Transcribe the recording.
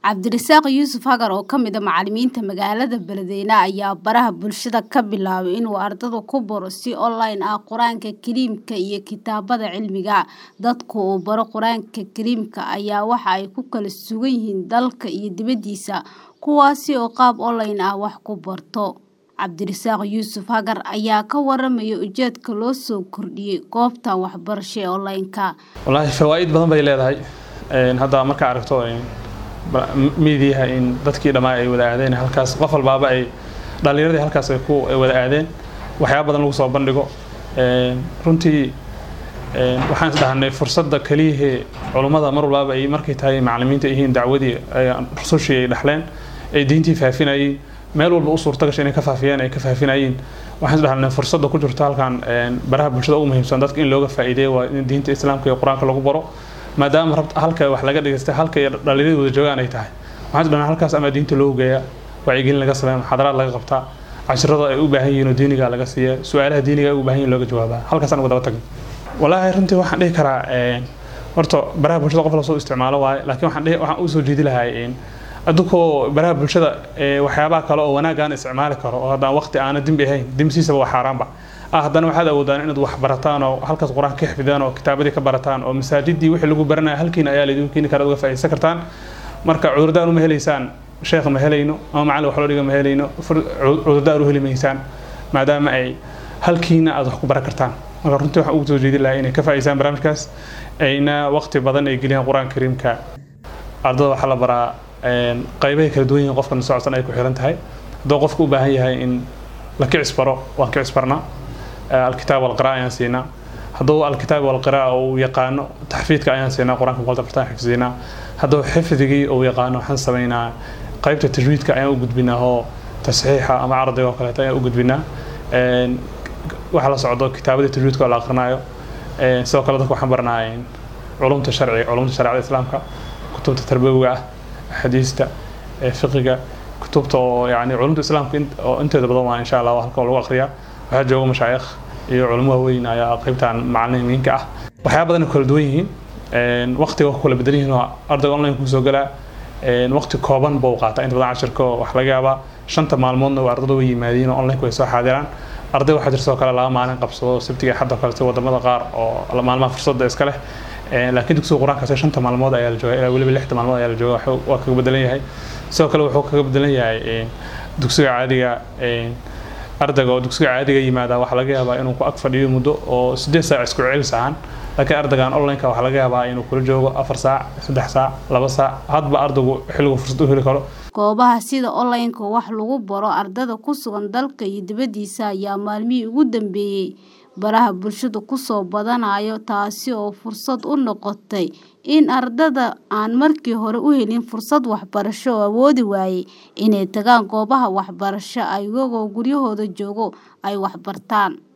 Cabdirasaaq Yuusuf Hagar oo ka mid ah macalimiinta magaalada Beledweyne ayaa baraha bulshada ka bilaabay inuu ardayda ku baro si online ah Qur'aanka Kariimka iyo kitaabada cilmiga. Dadka uu baro Qur'aanka Kariimka ayaa waxa ay ku kala sugan yihiin dalka iyo dibadiisa, kuwaasi oo qaab online ah wax ku barto. Cabdirasaaq Yuusuf Hagar ayaa ka waramaya ujeedka loo soo kordhiyay goobtan waxbarasho ee online-ka. wallaahi fawaa'id badan bay leedahay Een, hadda markaa aragto een, ba- miidiyaha in dadkii dhammaa ay wada aadeen halkaas qof walbaaba ay dhallinyaradii halkaas ay ku ay wada aadeen waxyaaba badan lagu soo bandhigo Een, runtii een, waxaan is dhahnay fursadda keliyahee culummada mar walbaaba ay markay tahay macallimiinta yihiin dacwadii ay rusushii ay dhaxleen ay diintii faafinayeen meel walba u suurta gashay inay ka faafiyeen ay ka faafinayeen waxaan is dhahnay fursadda ku jirta halkan een, baraha bulshada ugu muhiimsan dadka in looga faa'iideeyo waa in diinta islaamka iyo qur-aanka lagu baro maadaama rabta halka wax laga dhigaystay halka iyo dhallinyaradu wada joogaan ay tahay waxaan is dhahnay halkaas ama diinta loo geeyaa wacyigelin laga sameeya muxaadaraad laga qabtaa cashirada ay u baahan yihiin oo diiniga laga siiya su-aalaha diiniga ay u baahan yihiin looga jawaabaa halkaasaan uga daba tagin wallaahi runtii waxaan dhihi karaa een, horta baraha bulshada qof la soo isticmaalo waaye laakiin waxaan dhihi waxaan u soo jeedi lahaa een, adunkoo baraha bulshada ee, waxyaabaha kale oo wanaag aan isticmaali karo oo haddaan waqti aana dembi ahayn dembisiisaba waa xaaraanba ah haddana waxaad awoodaan inaad wax barataan oo halkaas qur-aanka ka xifdidaan oo kitaabadii ka barataan oo masaajidii wixii lagu baranaya halkiina ayaa laydin keeni kara uga faa'iidaysan kartaan marka cudurdaan uma helaysaan sheekh ma helayno ama macallin wax loo dhiga ma helayno fur- cu- cudurdaan u heli maysaan maadaama ay halkiina aad wax ku baran kartaan marka runtii waxaan ugu soo jeedin lahaa inay ka faa'iidaystaan barnaamijkaas ayna waqti badan ay geliyaan qur-aanka kariimka ardada waxaa la baraa een, qaybahay kala duwan yihiin qofkan socodsan ay ku xiran tahay hadduu qofku u baahan yahay in la kicis baro waan kicis barnaa Ee, alkitaab walqiraa ayaan siinaa hadduu alkitaab walqiraa uu yaqaano taxfiidka ayaan siinaa qur-aanka boqolta bartaan xifdinaa hadduu xifdigii uu yaqaano waxaan sameynaa qaybta tajwiidka ayaan u gudbinaa oo tasxiixa ama cardiga oo kaleeto ayaan u gudbinaa Een, waxa la socdo kitaabadii tajwiidka oo la aqrinaayo Een, sidoo kale dadka waxaan baranaa een, culumta sharciga culumta shareecada islaamka kutubta tarbawiga ah axaadiista ee fiqiga kutubta oo yani culumta islaamka in- oo inteeda badan waa insha allah halka lagu aqriyaa waxaa jooga mashaayikh iyo culimo waaweyn ayaa qaybtan macalimiinka ah waxyaaba badan ay kala duwan yihiin Een, waqtiga waa ku kala bedelan yihiin oo ardayga online kusoo galaa Een, waqti kooban buu qaataa inta badan cashirka oo wax laga yaabaa shanta maalmoodna waa ardayda way yimaadiin oo online way soo xaadiraan arday waxaa jirta sidoo kale laba maalin qabsado sabtiga iyo xadda kale sida wadamada qaar oo maalmaha fursadda iska leh Een, laakiin dugsiga qur-aankaasi shanta maalmood ayaa la jooga ilaa weliba lixda maalmood ayaa la jooga waxuu- waa kaga bedelan yahay sidoo kale wuxuu kaga bedelan yahay een, dugsiga caadiga een, ardayga oo dugsiga caadiga yimaada waxaa laga yaabaa inuu ku ag fadhiyo muddo oo sideed saac isku celis ahaan laakiin ardaygan online-ka waxaa laga yaabaa inuu kula joogo afar saac saddex saac laba saac hadba ardaygu xilligu fursad u heli karo Goobaha sida online-ka wax lagu baro ardayda ku sugan dalka iyo dibadiisa ayaa maalmihii ugu dambeeyay baraha bulshada ku soo badanayo taasi oo fursad u noqotay in ardayda aan markii hore u helin fursad waxbarasho oo awoodi waayay inay tagaan goobaha waxbarasho iyagoo guryahooda jooga ay wax bartaan.